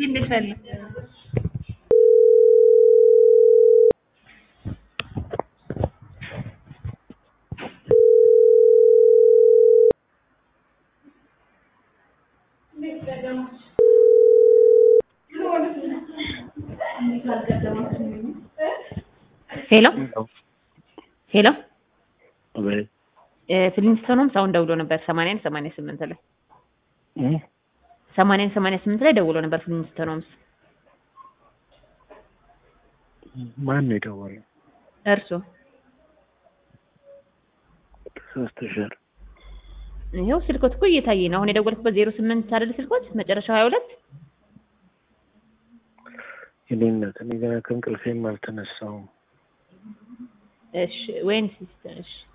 እንዴት ነሽ? ሄሎ ሄሎ ፊሊንግስተን ሆምስ አሁን ደውሎ ነበር ሰማንያን ሰማንያ ስምንት ላይ ሰማንያን ሰማንያ ስምንት ላይ ደውሎ ነበር ፊሊንግስተን ሆምስ ማን ነው የደወለው? እርሶ ተሳስተሻል። ይኸው ስልኮት እኮ እየታየ ነው። አሁን የደወልኩበት ዜሮ ስምንት አይደል ስልኮት መጨረሻው ሀያ ሁለት የኔ እናት እኔ ገና ከእንቅልፌም አልተነሳውም። እሺ ወይን ሲስተር እሺ